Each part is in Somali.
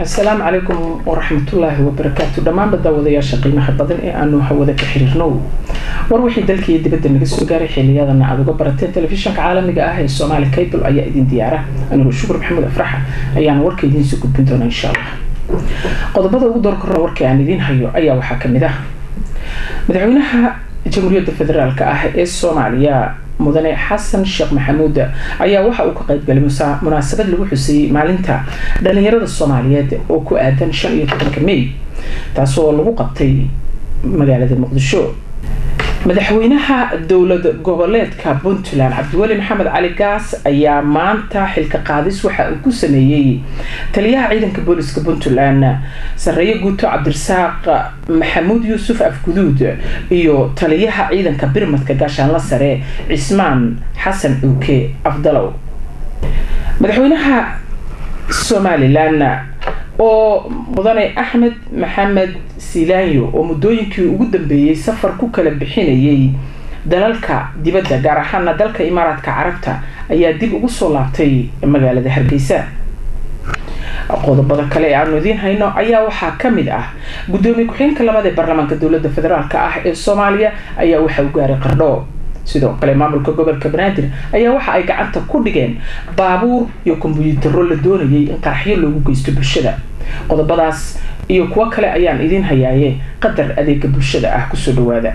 asalaamu calaykum waraxmatullaahi wabarakaatu dhammaanba daawadayaasha qiimaha badan ee aanu hawada ka xiriirno war wixii dalkaiyo dibadda naga soo gaaray xiliyadana aad uga barateen telefishanka caalamiga ah ee somaali cable ayaa idin diyaara anigoo shukur maxamuud afraxa ayaana warka idiinsoo gudbin doona insha allah qodobada ugu door korra warka aan idiin hayo ayaa waxaa kamid ah madaxweynaha jamhuuriyadda federaalk ah ee soomaaliya mudane xasan sheekh maxamuud ayaa waxa uu ka qaybgalay munaasabad lagu xuseeyey maalinta dhalinyarada soomaaliyeed oo ku aadan shan iyo tobanka may taasoo lagu qabtay magaalada muqdisho madaxweynaha dowlad goboleedka puntland cabdiweli maxamed cali gaas ayaa maanta xilka qaadis waxa uu ku sameeyey taliyaha ciidanka booliska puntland sareeye guuto cabdirasaaq maxamuud yuusuf afguduud iyo taliyaha ciidanka birmadka gaashaanla sare cismaan xasan cuuke afdalow madaxweynaha somalilan oo mudane axmed maxamed silaanyo oo muddooyinkii ugu dambeeyey safar ku kala bixinayay dalalka dibadda gaar ahaana dalka imaaraadka carabta ayaa dib ugu soo laabtay magaalada hargeysa qodobada kale ee aanu idiin hayno ayaa waxaa kamid ah guddoomiye ku-xigeenka labaad ee baarlamaanka dowladda federaalk ah ee soomaaliya ayaa waxa u gaaray qardho sidoo kale maamulka gobolka banaadir ayaa waxa ay gacanta ku dhigeen baabuur iyo kombuyuutaro la doonayay in qaraxyo loogu geysto bulshada qodobadaas iyo kuwo kale ayaan idiin hayaaye qadar adeega bulshada ah kusoo dhawaada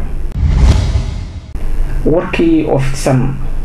warkii oo fidsan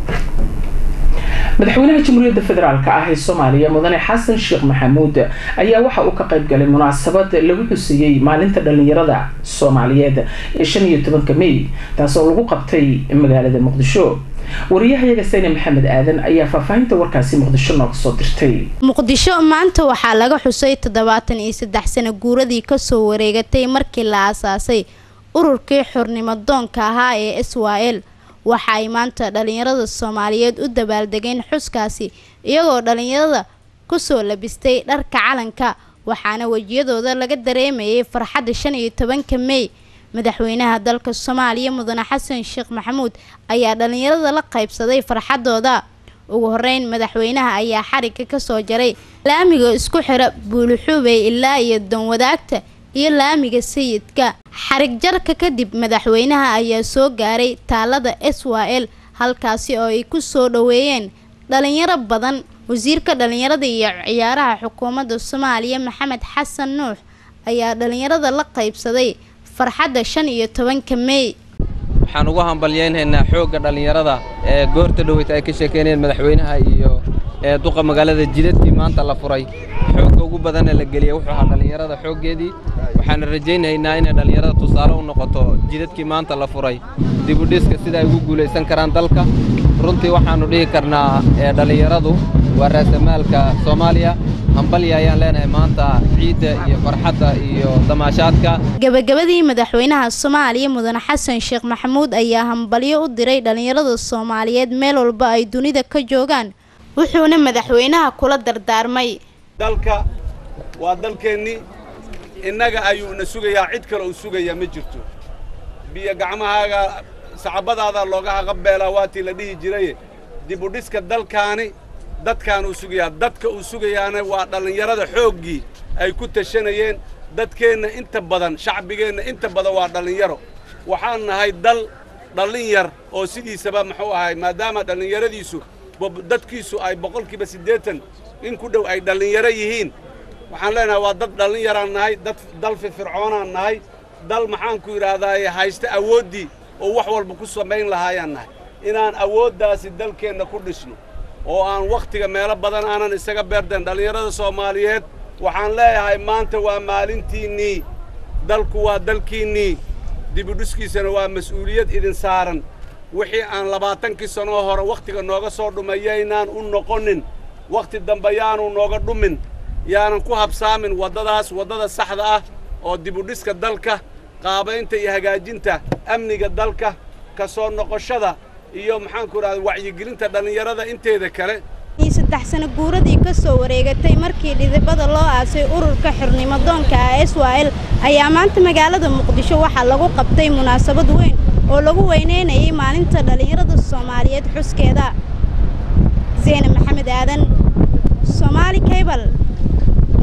madaxweynaha jamhuuriyadda federaalk ah ee soomaaliya mudane xasan sheekh maxamuud ayaa waxa uu ka qayb galay munaasabad lagu xuseeyey maalinta dhalinyarada soomaaliyeed ee shan iyo tobanka may taasoo lagu qabtay magaalada muqdisho wariyahayaga sayne maxamed aadan ayaa faahfaahinta warkaasi muqdisho nooga soo dirtay muqdisho maanta waxaa laga xusay toddobaatan iyo saddex sano guuradii kasoo wareegatay markii la aasaasay ururkii xornimo doonka ahaa ee s y l waxa ay maanta dhalinyarada soomaaliyeed u dabaaldegeen xuskaasi iyagoo dhalinyarada kusoo labistay dharka calanka waxaana wejiyadooda laga dareemayay farxadda shan iyo tobanka mey madaxweynaha dalka soomaaliya mudane xasan sheekh maxamuud ayaa dhalinyarada la qaybsaday farxadooda ugu horeyn madaxweynaha ayaa xariga kasoo jaray laamiga isku xira buulixuubey ilaa iyo danwadaagta iyo laamiga sayidka xarig jarka kadib madaxweynaha ayaa soo gaaray taalada s y l halkaasi oo ay ku soo dhoweeyeen dhalinyaro badan wasiirka dhalinyarada iyo ciyaaraha xukuumadda soomaaliya maxamed xasan nuux ayaa dhalinyarada la qaybsaday farxadda shan iyo tobanka mey waxaan ugu hambalyaynaynaa xoogga dhallinyarada ee goorta dhoweyta ay ka sheekeynayeen madaxweynaha iyo ee duqa magaalada jidadkii maanta la furay xoogga ugu badanna la geliyey wuxuu ahaa dhallinyarada xooggeedii waxaana rajaynaynaa inay dhallinyarada tusaale u noqoto jidadkii maanta la furay dibudhiska sida ay ugu guulaysan karaan dalka runtii waxaannu dhihi karnaa ee dhallinyaradu waa raasamaalka soomaaliya hambalya ayaan leenahay maanta ciidda iyo farxadda iyo damaashaadka gabagabadii madaxweynaha soomaaliya mudane xasan sheekh maxamuud ayaa hambalyo u diray dhalinyarada soomaaliyeed meel walba ay dunida ka joogaan wuxuuna madaxweynaha kula dardaarmay dalka waa dalkeennii innaga ayuuna sugayaa cid kale uu sugayaa ma jirto biyo gacmahaaga sacabadaadaa looga haqabeelaa waatii la dhihi jiraye dibudhiska dalkaani dadkaan uu sugayaa dadka uu sugayaana waa dhallinyarada xooggii ay ku tashanayeen dadkeenna inta badan shacbigeenna inta badan waa dhallinyaro waxaan nahay dal dhallin yar oo sidiisaba muxuu ahay maadaama dhallinyaradiisu dadkiisu ay boqolkiiba siddeetan in ku dhow ay dhallinyaro yihiin waxaan leenahay waa dad dhallinyaraan nahay dad dal firfircoonaan nahay dal maxaanku yidhaahdaaye haysta awooddii oo wax walba ku samayn lahaayaan nahay inaan awooddaasi dalkeenna ku dhisno oo aan wakhtiga meelo badan aanan isaga beerdayn dhallinyarada soomaaliyeed waxaan leeyahay maanta waa maalintiinnii dalku waa dalkiinnii dibudhiskiisana waa mas'uuliyad idin saaran wixii aan labaatankii sannoo hore wakhtiga nooga soo dhumayaynaan u noqonin wakhti dambe yaanu nooga dhumin yaanan ku habsaamin waddadaas waddada saxda ah oo dibudhiska dalka qaabaynta iyo hagaajinta amniga dalka ka soo noqoshada iyo maxaanku idhahda wacyigelinta dhallinyarada inteeda kale saddex sano guuradii ka soo wareegatay markii dhidibada loo aasay ururka xornimo doonka ah s y l ayaa maanta magaalada muqdisho waxaa lagu qabtay munaasabad weyn oo lagu weyneynayay maalinta dhallinyarada soomaaliyeed xuskeeda zeyne maxamed aadan soomaali kaybal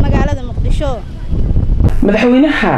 magaalada muqdisho madaxweynaha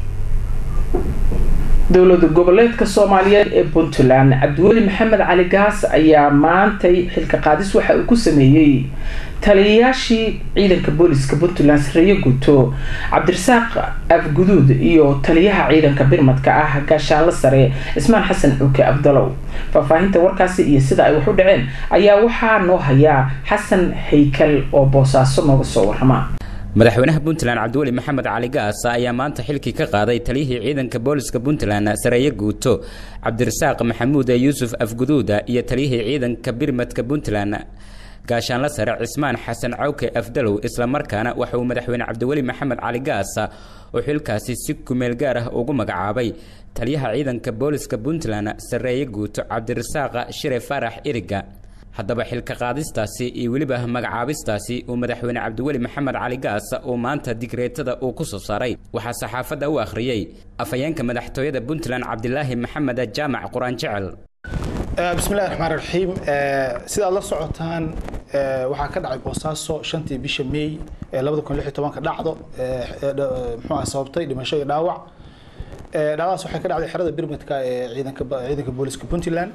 dowlada goboleedka soomaaliyeed ee puntland cabdiweli maxamed cali gaas ayaa maantay xilka qaadis waxa uu ku sameeyey taliyayaashii ciidanka booliska puntland sareeye guto cabdirasaaq afguduud iyo taliyaha ciidanka birmadka ah gaashaanle sare cismaan xasan cuuke abdalow faahfaahinta warkaasi iyo sida ay wax u dhaceen ayaa waxaa noo hayaa xasan haykal oo boosaaso nooga soo warama madaxweynaha puntland cabdiweli maxamed cali gaas ayaa maanta xilkii ka qaaday taliyihii ciidanka booliska puntland sareeye guuto cabdirasaaq maxamuud yuusuf afguduuda iyo taliyihii ciidanka birmadka puntland gaashaanle sare cismaan xasan cawke afdalow islamarkaana waxa uu madaxweyne cabdiweli maxamed cali gaas oo xilkaasi si kumeel gaar ah ugu magacaabay taliyaha ciidanka booliska puntland sareeye guuto cabdirasaaq shire faarax iriga haddaba xilka qaadistaasi iyo weliba magacaabistaasi uu madaxweyne cabdiweli maxamed cali gaas uu maanta digreetada uu ku soo saaray waxaa saxaafadda u akhriyey afhayeenka madaxtooyada puntland cabdilaahi maxamed jaamac qur-aan jecel bismillahi raxmaan raxiim sidaad la socotaan waxaa ka dhacay boosaaso shantii bisha may ee labada kun lix iyo tobanka dhacdo muxuu ah sababtay dhimasho iyo dhaawac dhacdadaas waxay ka dhacday xerada birmadka ee ciidanka ciidanka booliska puntland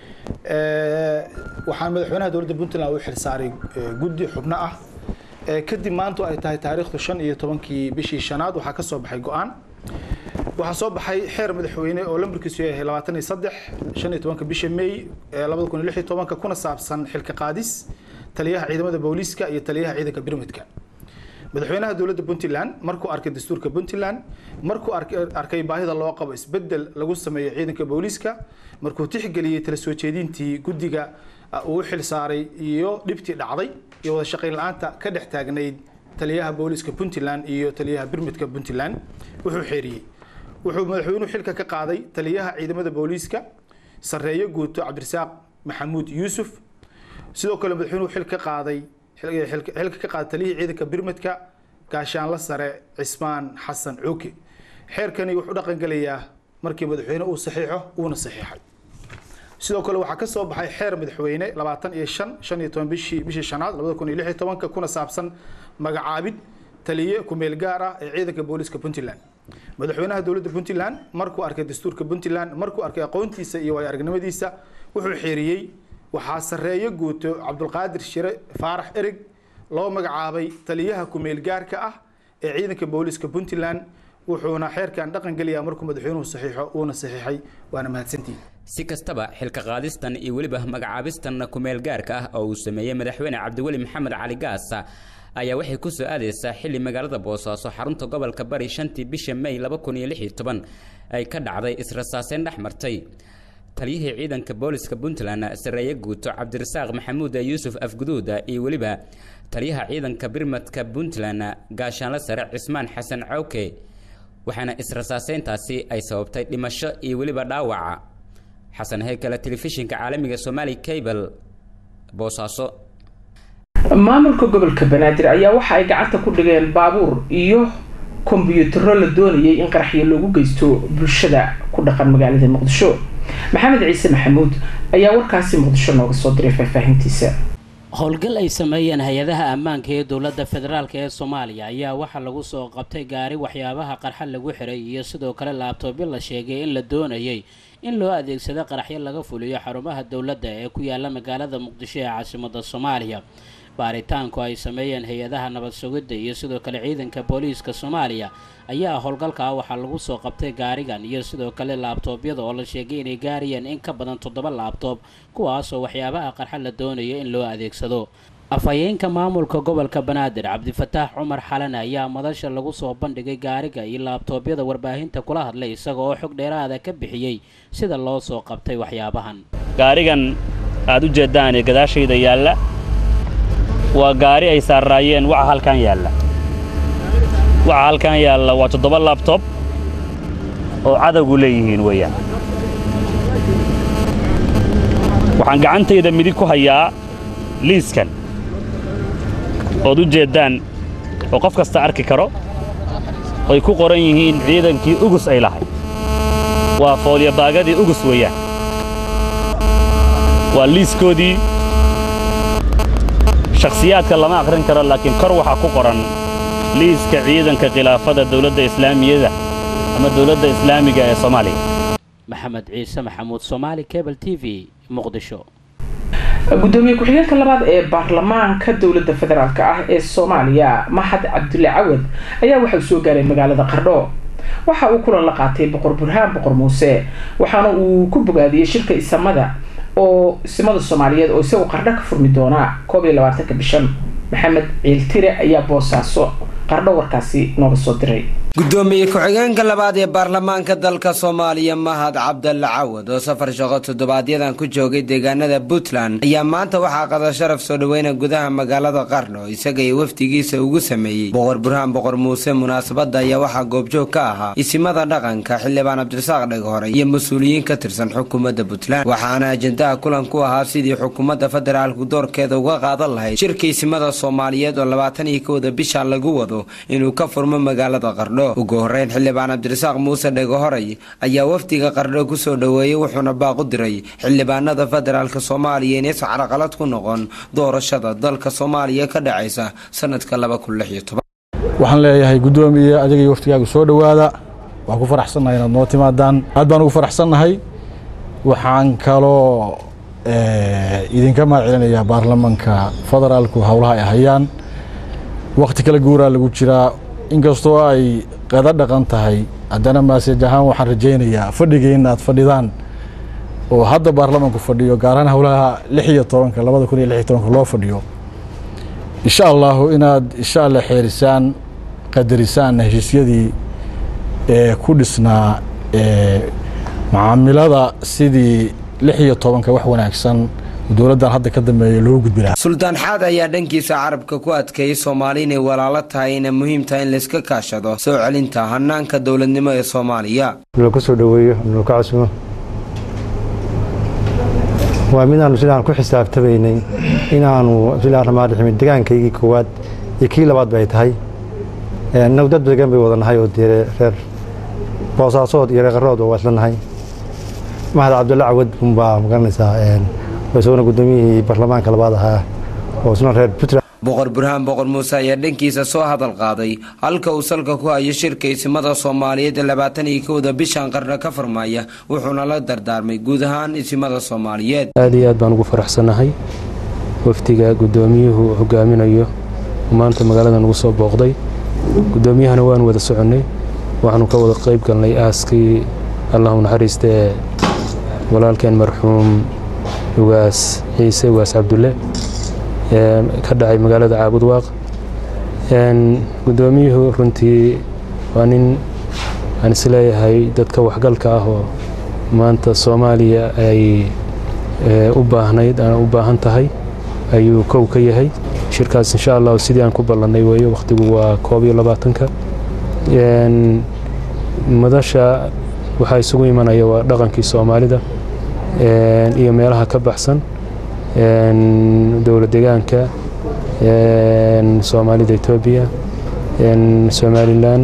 waxaan madaxweynaha dowladda puntland u xilsaaray guddi xubno ah kadib maanta ay tahay taariikhdu shan iyo tobankii bishii shanaad waxaa ka soo baxay go-aan waxaa soo baxay xeer madaxweyne oo lambarkiisu yahay labaatan iyo saddex shan iyo tobanka bisha may labada kun iyo lix iyo tobanka kuna saabsan xilka qaadis taliyaha ciidamada booliiska iyo taliyaha ciidanka birmadka madaxweynaha dowladda puntland markuu arkay dastuurka puntland markuu arkay baahida loo qabo isbedel lagu sameeyo ciidanka booliiska markuu tixgeliyey tala soo jeedintii guddiga uu xil saaray iyo dhibtii dhacday iyo wada shaqayn la-aanta ka dhex taagnayd taliyaha booliiska puntland iyo taliyaha birmidka puntland wuxuu xeeriyey wuxuu madaxweynuhu xilka ka qaaday taliyaha ciidamada booliiska sareeye guuto cabdirasaaq maxamuud yuusuf sidoo kale madaxweynuhu xil ka qaaday xilka ka qaaday taliyihii ciidanka birmadka gaashaanle sare cismaan xasan cuuke xeerkani wuxuu dhaqan gelayaa markii madaxweyne uu saxiixo uuna saxiixay sidoo kale waxaa ka soo baxay xeer madaxweyne labaatan iyo shan shan iyo toban bishii bishii shanaad labada kun iyo lix iyo tobanka kuna saabsan magacaabid taliye kumeel gaar ah ee ciidanka booliiska puntland madaxweynaha dowladda puntland markuu arkay dastuurka puntland markuu arkay aqoontiisa iyo waayo aragnimadiisa wuxuu xeeriyey waxaa sareeye guuto cabdulqaadir shire faarax erig loo magacaabay taliyaha kumeel gaarka ah ee ciidanka booliiska puntland wuxuuna xeerkan dhaqan gelayaa markuu madaxweynuhu saxiixo uuna saxiixay waana mahadsantihin si kastaba xilka qaadistan iyo weliba magacaabistan kumeel gaarka ah oo uu sameeyey madaxweyne cabdiweli maxamed cali gaas ayaa waxay ku soo aadaysaa xilli magaalada boosaaso xarunta gobolka bari shantii bisha may laba kun iyo lix iyo toban ay ka dhacday israsaaseyn dhex martay taliyihii ciidanka booliska puntland sareeye guuto cabdirasaaq maxamuud yuusuf afguduud iyo weliba taliyaha ciidanka birmadka puntland gaashaanle sare cismaan xasan cawke waxaana israsaaseyntaasi ay sababtay dhimasho iyo weliba dhaawaca xasan haykale telefishinka caalamiga somaali cable boosaaso maamulka gobolka banaadir ayaa waxa ay gacanta ku dhigeen baabuur iyo kombiyuutaro la doonayay in qaraxyo loogu geysto bulshada ku dhaqan magaalada muqdisho maxamed ciise maxamuud ayaa warkaasi muqdisho nooga soo diray faahfaahintiisa howlgal ay sameeyeen hay-adaha ammaanka ee dowladda federaalk ee soomaaliya ayaa waxaa lagu soo qabtay gaari waxyaabaha qarxa lagu xiray iyo sidoo kale laabtoobyo la sheegay in la doonayay in loo adeegsado qaraxyo laga fuliyo xarumaha dowladda ee ku yaala magaalada muqdisho ee caasimada soomaaliya baaritaanku ay sameeyeen hay-adaha nabad sugidda iyo sidoo kale ciidanka booliiska soomaaliya ayaa howlgalkaa waxaa lagu soo qabtay gaarigan iyo sidoo kale laabtoobyada oo la sheegay inay gaarayeen in ka badan toddoba laabtoob kuwaasoo waxyaabaha qarxa la doonayo in loo adeegsado afhayeenka maamulka gobolka banaadir cabdifataax cumar xalane ayaa madasha lagu soo bandhigay gaariga iyo laabtoobyada warbaahinta kula hadlay isaga oo xog dheeraada ka bixiyey sida loo soo qabtay waxyaabahan gaarigan aad u jeeddaan ee gadaashayda yaalla waa gaari ay saarraayeen waxa halkan yaalla waxa halkan yaalla waa toddoba labtob oo cadowgu leeyihiin weeyaan waxaan gacantayda midig ku hayaa liiskan ood u jeeddaan oo qof kasta arki karo ay ku qoran yihiin ciidankii ugus ay lahay waa foolyabaagadii ugus weeyaan waa liiskoodii shakhsiyaadka lama akhrin karo laakiin kor waxaa ku qoran liiska ciidanka khilaafada dowladda islaamiyada ama dowladda islaamiga ee soomaaliya maxamed ciise maxamuud soomaali cable t v muqdisho gudoomiye ku-xigeenka labaad ee baarlamaanka dowladda federaalk ah ee soomaaliya maxad cabdulle cawad ayaa waxauu soo gaaray magaalada qardho waxa uu kulan la qaatay boqor burhaan boqor muuse waxaana uu ku bogaadiyey shirka isamada oo isimada soomaaliyeed oo isagu qardho ka furmi doona koob iyo labaatanka bishan maxamed ciiltire ayaa boosaaso qardho warkaasi nooga soo diray gudoomiye ku-xigeenka labaad ee baarlamaanka dalka soomaaliya mahad cabdalle cawad oo safar shaqo toddobaadyadaan ku joogay deegaanada puntland ayaa maanta waxaa qada sharaf soo dhaweyna gudaha magaalada qarno isaga iyo wafdigiisa ugu sameeyey boqor burhaan boqor muuse munaasabadda ayaa waxaa goobjoog ka ahaa isimada dhaqanka xildhibaan cabdirasaaq dhegahore iyo mas-uuliyiin ka tirsan xukuumadda puntland waxaana ajendaha kulan ku ahaa sidii xukuumadda federaalku doorkeeda uga qaadan lahayd shirka isimada soomaaliyeed oo labaatan iyo kowda bisha lagu wado inuu ka furmo magaalada qardho ugu horeyn xildhibaan cabdirasaaq muuse dhegahoray ayaa wafdiga qardho ku soo dhoweeyey wuxuuna baaq u diray xildhibaanada federaalk soomaaliya inaysan caraqalad ku noqon doorashada dalka soomaaliya ka dhacaysa sanadka waxaan leeyahay guddoomiye adiga iyo waftigaagu soo dhowaada waan ku faraxsannahay inaad noo timaadaan aad baan ugu faraxsannahay waxaan kaloo idinka mahad celinayaa baarlamanka federaalku howlaha ay hayaan wakhti kala guuraa lagu jiraa inkastoo ay qada dhaqan tahay haddana maasaj ahaan waxaan rajaynayaa fadhigiina aad fadhidaan oo hadda baarlamanku fadhiyo gaar ahaan howlaha lix iyo tobanka labada kun iyo lix iyo tobanka loo fadhiyo insha allahu inaad insha allah xeerisaan qadarisaan heshiisyadii ee ku dhisnaa macaamilada sidii lix iyo tobanka wax wanaagsan dowladdan hadda ka dambeeya loo gudbi lahaa suldaan xaad ayaa dhankiisa carabka ku adkeeyey soomaali inay walaalo tahay inay muhiim tahay in layska kaashado soo celinta hanaanka dowladnimo ee soomaaliya nala ku soo dhoweeyo nala ka casumo waa midaanu sidaan ku xisaabtamaynay inaanu silaan ramaadhiximi degaankaygii koowaad iyo kii labaad bay tahay inagu dad degan bay wada nahay oo dee reer boosaasood iyo reeqarood oo waa isla nahay mahad cabdulle cawad unbaa magaranaysaa isaguna guddoomiyihii baarlamaanka labaad ahaa oo isna reer puntland boqor burhaan boqor muuse ayaa dhankiisa soo hadal qaaday halka uu salka ku hayo shirka isimada soomaaliyeed ee labaatan iyo kowda bishan qarno ka furmaya wuxuuna la dardaarmay guud ahaan isimada soomaaliyeed aad iyo aad baan ugu faraxsannahay wafdiga guddoomiyuhu hogaaminayo maanta magaalada nagu soo booqday guddoomiyahana waanu wada soconnay waxaanu ka wada qayb galnay aaskii allahu naxariista ee walaalkeen marxuum ugaas ciise ugaas cabdulle ka dhacay magaalada caabudwaaq guddoomiyuhu runtii waa nin aan isleeyahay dadka waxgalka ah oo maanta soomaaliya ay u baahnayd aan u baahan tahay ayuu kow ka yahay shirkaas insha allahu sidii aan ku ballannay weeye wakhtigu waa koob iyo labaatanka madasha waxaa isugu imanaya waa dhaqankii soomaalida iyo meelaha ka baxsan dowla degaanka soomaalida etoobiya somalilan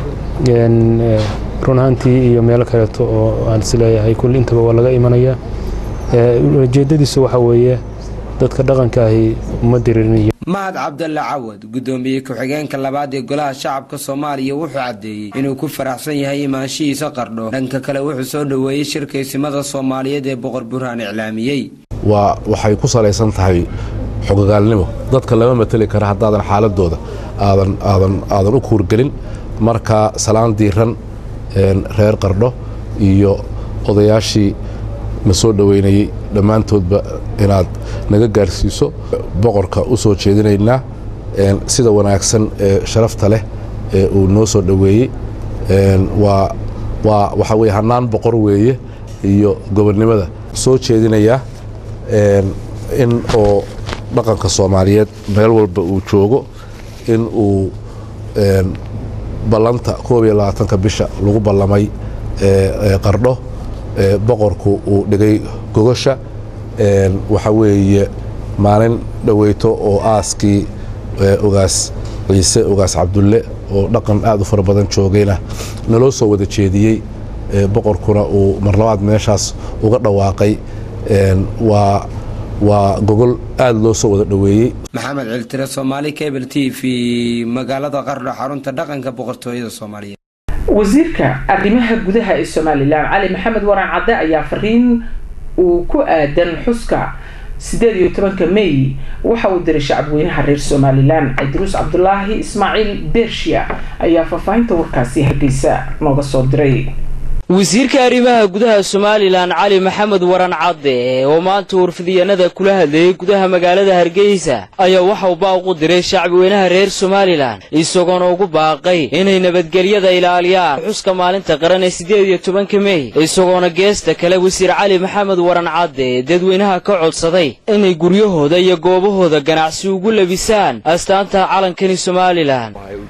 run ahaantii iyo meelo kaleeto oo aan isleeyahay kulli intaba waa laga imanaya ujeeddadiisu waxaa weeye dadka dhaqanka ahi uma diririnayo mahad cabdalle cawad guddoomiye ku-xigeenka labaad ee golaha shacabka soomaaliya wuxuu caddeeyey inuu ku faraxsan yahay imaanshihiisa qardho dhanka kale wuxuu soo dhoweeyey shirka isimada soomaaliyeed ee boqor burhaan iclaamiyey waa waxay ku salaysan tahay xogogaalnimo dadka lama mateli kara haddaadan xaaladooda aadan aadan aadan u kuurgelin marka salaan diiran reer qardho iyo odayaashii na soo dhoweynayey dhammaantoodba inaad naga gaarsiiso boqorka u soo jeedinaynaa sida wanaagsan ee sharafta leh ee uu noo soo dhoweeyey waa waa waxaa weye hannaan boqor weeye iyo gobonnimada soo jeedinayaa in oo dhaqanka soomaaliyeed meel walba uu joogo in uu ballanta koob iyo labaatanka bisha lagu ballamay qardho boqorku uu dhigay gogosha waxa weeye maalin dhoweyto oo aaskii ogaas ciise ogaas cabdulle oo dhaqan aad u fara badan joogayna naloo soo wada jeediyey boqorkuna uu marlabaad meeshaas uga dhawaaqay waa waa gogol aada loo soo wada dhoweeyey maxamed ciltire soomaali cable t v magaalada qardho xarunta dhaqanka boqortooyada soomaaliyeed wasiirka arrimaha gudaha ee somalilan cali maxamed waraan cadde ayaa fariin uu ku aadan xuska sideed iyo tobanka may waxa uu diray shacabweynaha reer somalilan cabdiruus cabdulaahi ismaaciil bershiya ayaa faahfaahinta warkaasi hargeysa nooga soo diray wasiirka arrimaha gudaha somalilan cali maxamed waran cadde oo maanta warfidyaenada kula hadlayay gudaha magaalada hargeysa ayaa waxa uu baaq u diray shacbiweynaha reer somalilan isagoona ugu baaqay inay nabadgelyada ilaaliyaan xuska maalinta qaran ee siddeed iyo tobanka mey isagoona geesta kale wasiir cali maxamed waran cadde dadweynaha ka codsaday inay guryahooda iyo goobahooda ganacsi ugu labisaan astaanta calankani somalilan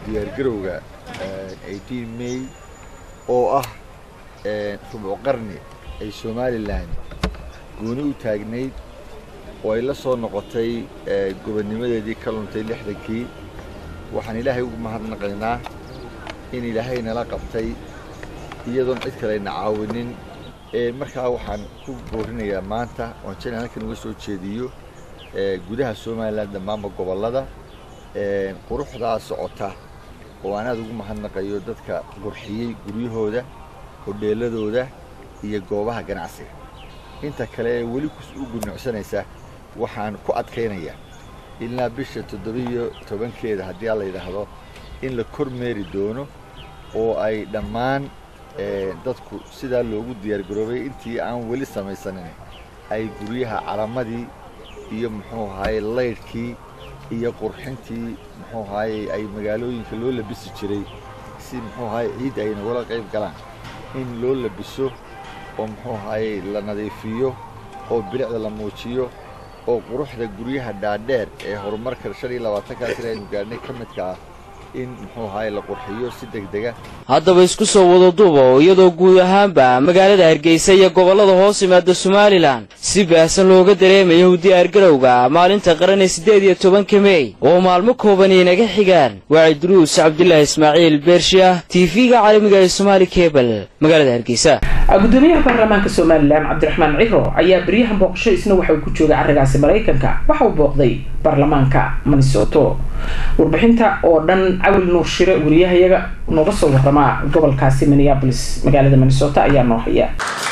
rubuc qarni ay somalilan gooni u taagnayd oo ay la soo noqotay gobonnimadeedii ka luntay lixdankii waxaan ilaahay ugu mahadnaqaynaa in ilaahay nala qabtay iyadoon cid kalayna caawinin markaa waxaan ku boorinayaa maanta oon jeclan halkan uga soo jeediyo gudaha somalilan dhammaanba gobollada quruxdaa socota oo aan aad ugu mahadnaqayo dadka qurxiyey guryahooda hodheeladooda iyo goobaha ganacsiga inta kale ee weli u gunucsanaysa waxaan ku adkaynayaa ilaa bisha toddobiyo tobankeeda haddii aan la yidhaahdo in la kormeeri doono oo ay dhammaan dadku sidaa loogu diyaargaroobay intii aan weli samaysanin ay guryaha calamadii iyo muxuu ahaye laydhkii iyo qurxintii muxuu ahaye ay magaalooyinka loo labisi jiray si muxuu ahaye ciid ay nagula qayb galaan in loo labiso oo muxuu ahaye la nadiifiyo oo bilicda la muujiyo oo quruxda guryaha dhaadheer ee horumarka shan iyo labaatankaa sir aynu gaadhnay ka midka ah in muxuu ahaye la qurxiyo si degdega haddaba isku soo wada duuba oo iyadoo guud ahaanba magaalada hargeysa iyo gobollada hoos yimaada somalilan si baahsan looga dareemayo u diyaargarowga maalinta qaran ee siddeed iyo tobanka mey oo maalmo kooban inaga xigaan waa cidruus cabdilaahi ismaaciil beershiah tv-ga caalamiga ee somaali kebal magaalada hargeysa gudoomiyaha baarlamaanka somalilan cabdiraxmaan ciro ayaa beryahan booqasho isna waxa uu ku joogay carrigaasi maraykanka waxa uu booqday baarlamaanka minnesoto warbixinta oo dhan cawil nuur shire wariyahayaga nooga soo waramaa gobolkaasi minneabolis magaalada minnesota ayaa noo haya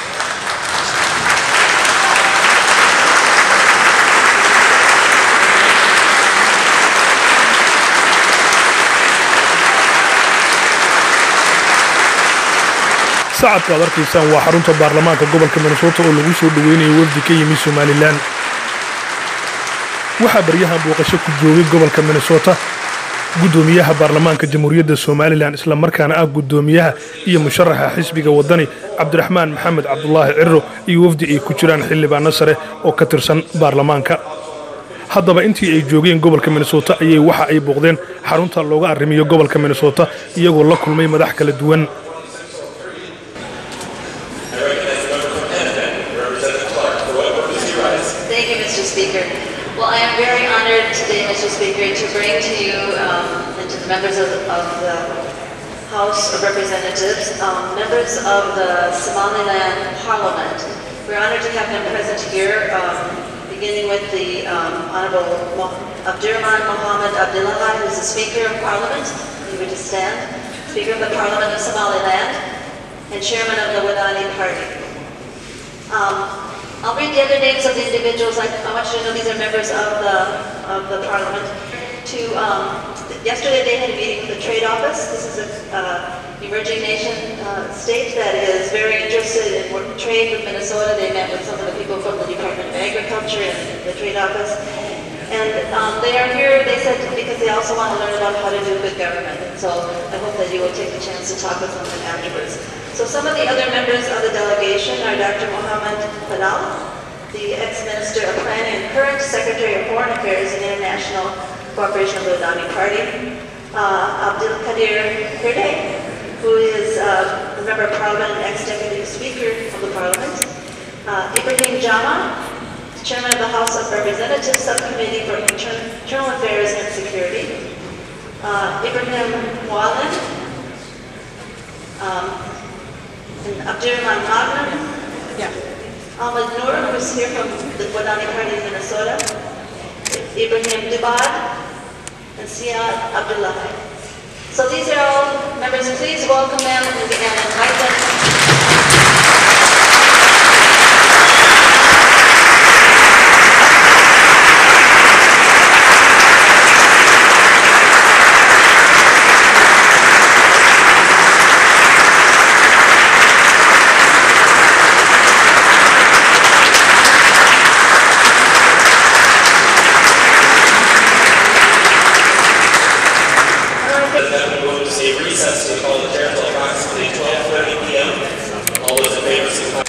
sacadka ad arkaysaan waa xarunta baarlamaanka gobolka minnesota oo lagu soo dhoweynayo wafdi ka yimi somalilan waxaa baryahan booqasho ku joogay gobolka minnesota guddoomiyaha baarlamaanka jamhuuriyadda somalilan islamarkaana ah guddoomiyaha iyo musharaxa xisbiga waddani cabdiraxmaan maxamed cabdulaahi ciro iyo wafdi ay ku jiraan xildhibaano sare oo ka tirsan baarlamaanka haddaba intii ay joogeen gobolka minnesota ayay waxa ay booqdeen xarunta looga arrimiyo gobolka minnesota iyagoo la kulmay madax kala duwan Thank you, Mr. Speaker. Well, I am very honored today, Mr. Speaker, to bring to you um, and to the members of, of the House of Representatives, um, members of the Somaliland Parliament. We're honored to have them present here, um, beginning with the um, Honorable Mo- Abdurrahman Mohammed Abdullah, who's the Speaker of Parliament. If you would just stand. Speaker of the Parliament of Somaliland and Chairman of the Wadani Party. Um, I'll read the other names of the individuals. I, I want you to know these are members of the of the parliament. To um, yesterday they had a meeting with the trade office. This is a uh, emerging nation uh, state that is very interested in work, trade with Minnesota. They met with some of the people from the Department of Agriculture and the trade office. And um, they are here, they said, because they also want to learn about how to do good government. And so I hope that you will take the chance to talk with them afterwards. So some of the other members of the delegation are Dr. Mohammed Fadal, the ex-minister of planning and current secretary of foreign affairs and international cooperation of the Adani party, uh, Abdul Qadir Hirdey, who is uh, a member of parliament and ex-deputy speaker of the parliament, uh, Ibrahim Jama, chairman of the House of Representatives Subcommittee for Inter- Internal Affairs and Security, uh, Ibrahim Wallen, um, and Abdurrahman Magnan, Ahmed Noor, who's here from the Wadani Party in Minnesota, Ibrahim Dubad, and Siad Abdullahi. So these are all members. Please welcome them and and invite them. We'll receive recess to call the chair until approximately 12:30 p.m. All those in favor, signify.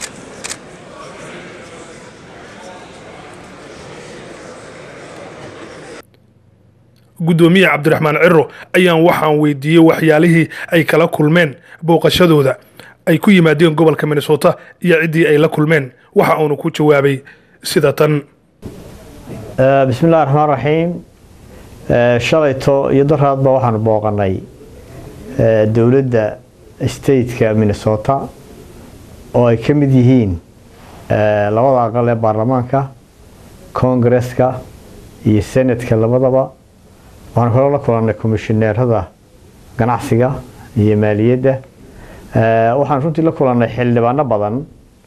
guddoomiye cabdiraxmaan ciro ayaan waxaan weydiiyey waxyaalihii ay kala kulmeen booqashadooda ay ku yimaadeen gobolka minnesota iyo ciddii ay la kulmeen waxa uunu ku jawaabay sida tan bismi illahi raxmaan raxiim shalayto iyo daraadba waxaanu booqanay dowladda stateka minnesota oo ay ka mid yihiin labada aqal ee baarlamaanka kongareska iyo senatka labadaba waxaan kaloo la kulannay komishineerada ganacsiga iyo maaliyadda waxaan runtii la kulannay xildhibaano badan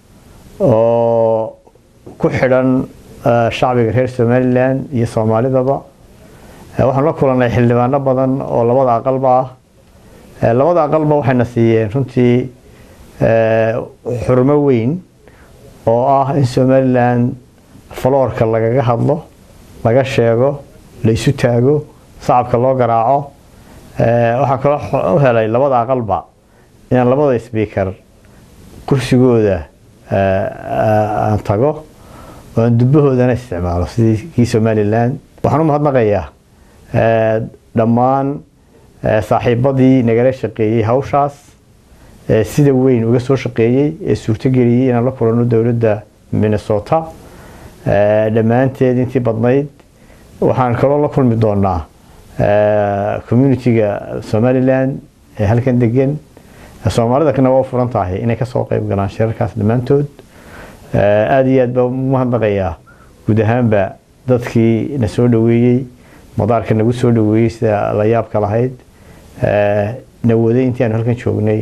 oo ku xidhan shacbiga reer somalilan iyo soomaalidaba waxaan la kulannay xildhibaano badan oo labada aqalba ah labada aqalba waxayna siiyeen runtii xurmo weyn oo ah in somalilan faloorka lagaga hadlo laga sheego la isu taago sacabka loo garaaco waxaan kaloo u helay labada aqalba inaan labada sbiikar kursigooda aan tago oo aan dubbahoodana isticmaalo sidii kii somalilan waxaan u mahadnaqayaa dhammaan saaxiibadii nagala shaqeeyey hawshaas sida weyn uga soo shaqeeyey ee suurtogeliyey inaan la kulanno dowladda minnesota dhammaanteed intii badnayd waxaan kaloo la kulmi doonaa communitiga somalilan ee halkan degan soomaalida kana waa u furan tahay inay kasoo qeyb galaan shirarkaas dhammaantood aada iyo aad baa umahadnaqayaa guud ahaanba dadkii na soo dhaweeyey madaarka nagu soo dhaweeyey sida la yaabka lahayd na waday intii aanu halkan joognay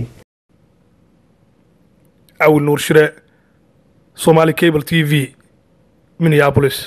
cawil nuur shire somali cable t v minneapolis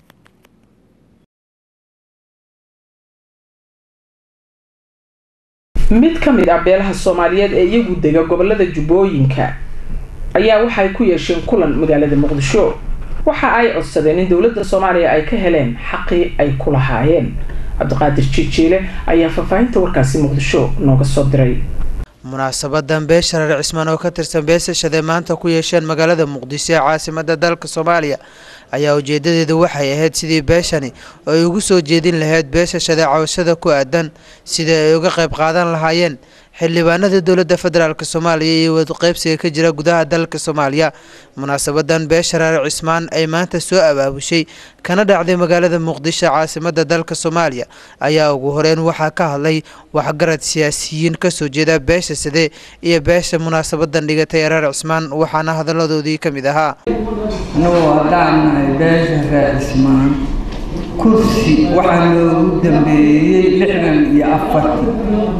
mid ka mid ah beelaha soomaaliyeed ee iyagu dega gobolada jubbooyinka ayaa waxay ku yeesheen kulan magaalada muqdisho waxa ay codsadeen in dowladda soomaaliya ay ka heleen xaqii ay ku lahaayeen cabdiqaadir jijiile ayaa faahfaahinta warkaasi muqdisho nooga soo diray munaasabadan beesha reer cismaan oo ka tirsan beesashade maanta ku yeesheen magaalada muqdisho ee caasimada dalka soomaaliya ayaa ujeedadeedu waxay ahayd sidii beeshani oo ay ugu soo jeedin lahayd beeshashade cawshada ku aadan sidii ay uga qayb qaadan lahaayeen xildhibaanada dowladda federaalk soomaaliya iyo wadqeybsiga ka jira gudaha dalka soomaaliya munaasabadan beesha reer cismaan ay maanta soo abaabushay kana dhacday magaalada muqdisho caasimada dalka soomaaliya ayaa ugu horeyn waxaa ka hadlay waxgarad siyaasiyiin kasoo jeeda beesha sade iyo beesha munaasabadan dhigatay reer cismaan waxaana hadaladoodii ka mid ahaa anagoo haddaan nahay beesha reer cismaan kursi waxaa loogu dambeeyey lixdan iyo afarti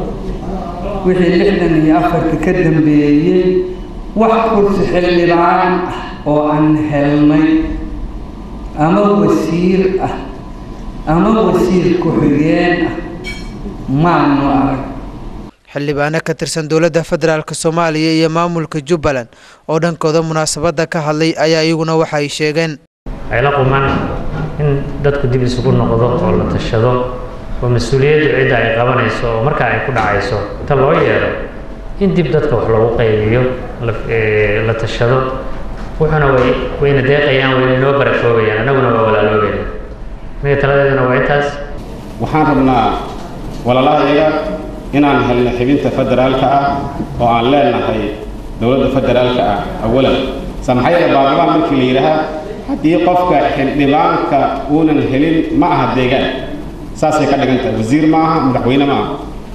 wixii lixdan iyo afarti ka dambeeyey wax kursi xildhibaan ah oo aan helnay ama wasiir ah ama wasiir ku-xigeen ah maanu arag xildhibaano ka tirsan dowladda federaalk soomaaliya iyo maamulka jubbaland oo dhankooda munaasabada ka hadlay ayaa iyaguna waxay sheegeen waxay la qumaan in dadku dib isugu noqdo oo la tashado oo mas-uuliyaddu cidda ay qabanayso oo markaa ay ku dhacayso inta loo yeero in dib dadka wax loogu qaybiyo la tashado wuxuuna way wayna deeqayaan wayna inoo barakoobayaan annaguna waa walaaloobayna aniga taladeeduna waa intaas waxaan rabnaa walaalahayaga inaan helno xibinta federaalka ah oo aan leenahay dowladda federaalka ah awalan samaxayada baarlamaan markii la yidhaahaa haddii qofka xildhibaanka uunan helin ma aha deegaan saasay ka dhigan tahay wasiir ma aha madaxweyne ma aha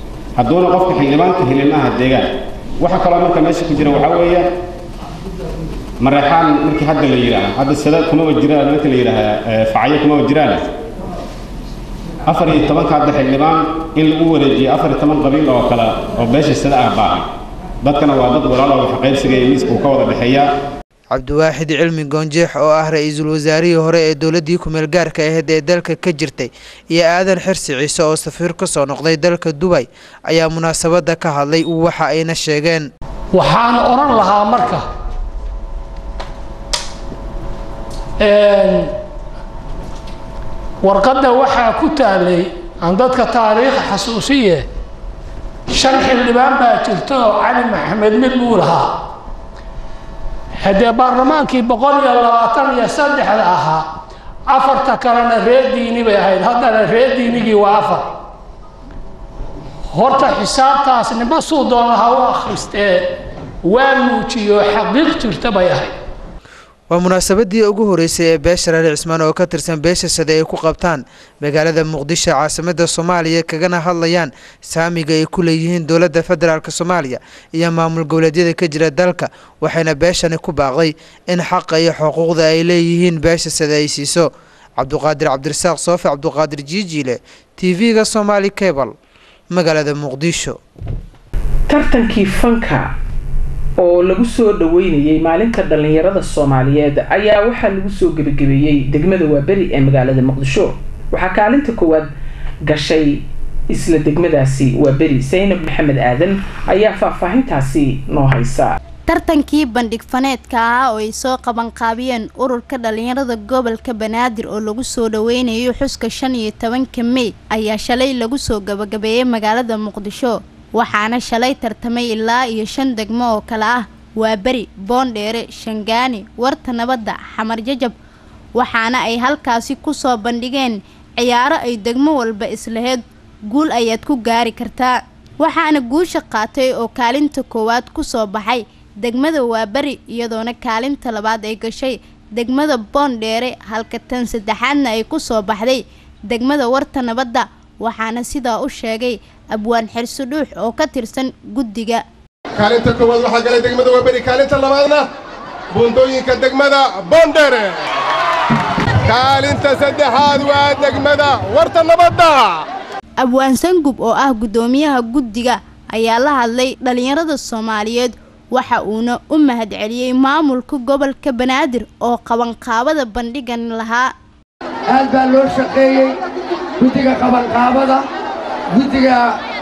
hadduuna qofka xildhibaanka helin ma aha deegaan waxa kaloo marka meesha ku jira waxaa weeye mareexaan markii hadda la yidhaaha hadda sada kumaba jiraan marka la yidhaaha facyo kumaba jiraan afar iyo tobanka hadda xildhibaan in lagu wareejiyo afar iyo toban qabiil oo kale oo beesha sada ah baahan dadkana waa dad walaalo waxqaybsiga iyo miiska uu ka wada dhexeeyaa cabdiwaaxid cilmi goonjeex oo ah ra-iisul wasaarihii hore ee dowladii kumeel gaarka ahayd ee dalka ka jirtay iyo aadan xirsi ciise oo safiir ka soo noqday dalka dubay ayaa munaasabadda ka hadlay waxa ayna sheegeen waxaan odhan lahaa marka warqadda waxaa ku taalay aan dadka taariikha xasuusiye shan xildhibaan baa jirta oo cali maxamed mid buu lahaa haddee baarlamaankii boqol iyo labaatan iyo saddexda ahaa afarta kalena reer diini bay ahayd haddana reer diinigii waa afar horta xisaabtaas nima suu doona ha u akhristee waa muujiyo xaqiiq jirta bay ahayd waa munaasabadii ugu horeysay ee beesha reer cismaan oo ka tirsan beesha sade ay ku qabtaan magaalada muqdisho caasimada soomaaliya kagana hadlayaan saamiga ay ku leeyihiin dowladda federaalk soomaaliya iyo maamul goboleedyada ka jira dalka waxayna beeshani ku baaqday in xaqa iyo xuquuqda ay leeyihiin beesha sade ay siiso cabduqaadir cabdirasaaq soofe cabduqaadir jiijiile t v-ga somaali cable magaalada muqdisho tartankii fanka oo lagu soo dhaweynayay maalinta dhallinyarada soomaaliyeed ayaa waxaa lagu soo gebagabeeyey degmada waaberi ee magaalada muqdisho waxaa kaalinta koowaad gashay isla degmadaasi waaberi saynab maxamed aadan ayaa faahfaahintaasi noo haysa tartankii bandhig faneedka ahaa oo ay soo qabanqaabiyeen ururka dhallinyarada gobolka banaadir oo lagu soo dhaweynayo xuska shan iyo tobanka mey ayaa shalay lagu soo gabagabeeyey magaalada muqdisho waxaana shalay tartamay ilaa iyo shan degmo oo kale ah waa beri boondheere shangaani warta nabadda xamar jajab waxaana ay halkaasi kusoo bandhigeen ciyaaro ay degmo walba islaheyd guul ayaad ku gaari kartaa waxaana guusha qaatay oo kaalinta koowaad kusoo baxay degmada waaberi iyadoona kaalinta labaad ay gashay degmada boondheere halka tan saddexaadna ay kusoo baxday degmada warta nabadda waxaana sidaa u sheegay abwaan xirso dhuux oo ka tirsan guddiga kaalinta koowaad waxaa galay degmada waaberi kaalinta labaadna buundooyinka degmada boondheere kaalinta saddexaad waa degmada warta nabadda abwaan sangub oo ah guddoomiyaha guddiga ayaa la hadlay dhallinyarada soomaaliyeed waxa uuna u mahadceliyey maamulka gobolka banaadir oo qabanqaabada bandhigan lahaa aad baa loo shaqeeyey guddiga qabanqaabada guddiga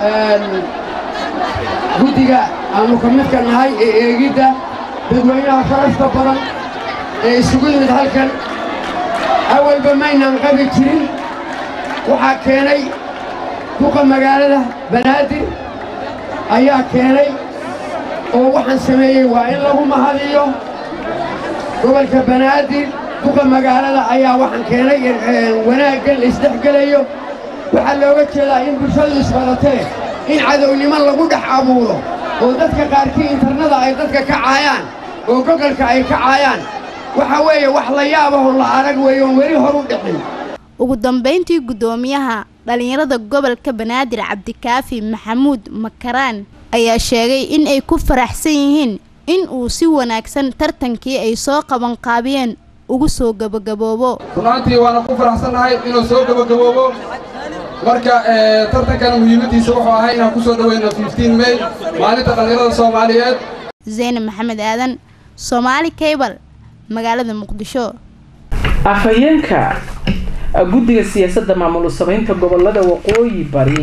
guddiga aanu ka midka nahay ee eegidda dadweynaha sharafta badan ee isugu yimid halkan awalba maynaan qabi jirin waxaa keenay duqa magaalada banaadir ayaa keenay oo waxaan sameeyey waa in lagu mahadiyo gobolka banaadir duqa magaalada ayaa waxaan keenay wanaaggan la isdhexgelayo waxaa looga jeedaa in bulshadu isbadatee in cadownimo lagu dhex abuuro oo dadka qaarkii internada ay dadka ka caayaan oo gobolka ay ka caayaan waxa weeye wax la yaabahoo la arag weeye oon weli hor u dhicin ugu dambayntii guddoomiyaha dhallinyarada gobolka banaadir cabdikaafi maxamuud makaraan ayaa sheegay in ay ku faraxsan yihiin in uu si wanaagsan tartankii ay soo qabanqaabiyeen ugu soo gabagaboobo runaantii waana ku faraxsannahay inuu soo gabagaboobo marka tartankan muhiimadiisa wuxuu ahaa inaan ku soo dhaweyno may maalinta dhallinyarada soomaaliyeed zaynab maxamed aadan soomaali cable magaalada muqdisho afhayeenka guddiga siyaasadda maamul samaynta gobolada waqooyi bari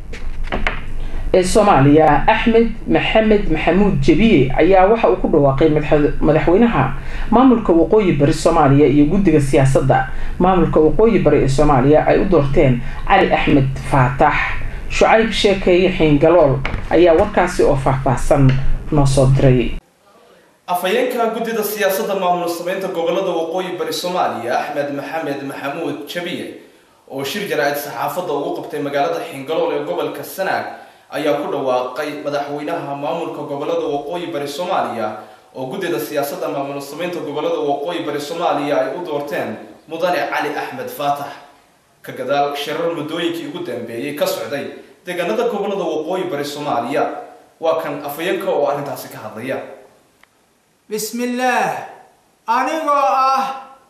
ee soomaaliya axmed maxamed maxamuud jebiye ayaa waxa uu ku dhawaaqay madaxweynaha maamulka waqooyi bari soomaaliya iyo guddiga siyaasadda maamulka waqooyi bari ee soomaaliya ay u doorteen cali axmed faatax shucayb sheekeeye xiingalool ayaa warkaasi oo faahfaahsan noo soo diray afhayeenka guddida siyaasadda maamul samaynta gobolada waqooyi bari soomaaliya axmed maxamed maxamuud jabiye oo shir jaraa'id saxaafadda ugu qabtay magaalada xingalool ee gobolka sanaag ayaa ku dhawaaqay madaxweynaha maamulka gobolada waqooyi bari soomaaliya oo guddida siyaasadda maamul samaynta gobolada waqooyi bari soomaaliya ay u doorteen mudane cali axmed faatax ka gadaal shirar muddooyinkii ugu dambeeyey ka socday deegaanada gobolada waqooyi bari soomaaliya waa kan afhayeenka oo arrintaasi ka hadlaya bismillaah anigoo ah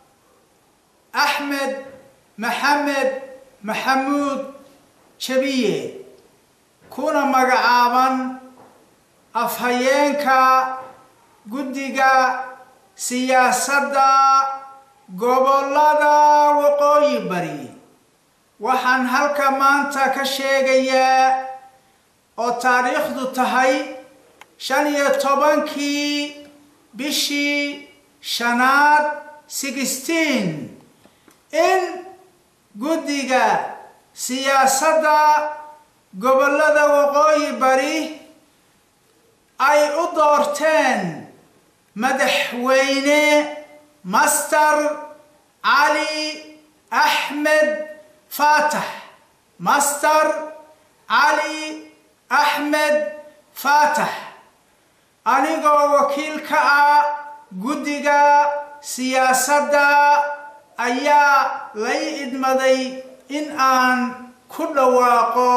axmed maxamed maxamuud jabiye kuna magacaaban afhayeenka guddiga siyaasadda gobollada waqooyi bari waxaan halka maanta ka sheegayaa oo taariikhdu tahay shan iyo tobankii bishii shanaad sixteen in guddiga siyaasadda gobollada waqooyi bari ay u doorteen madaxweyne master cali axmed faatax master cali axmed faatax anigoo wakiil ka ah guddiga siyaasadda ayaa lay idmaday in aan ku dhawaaqo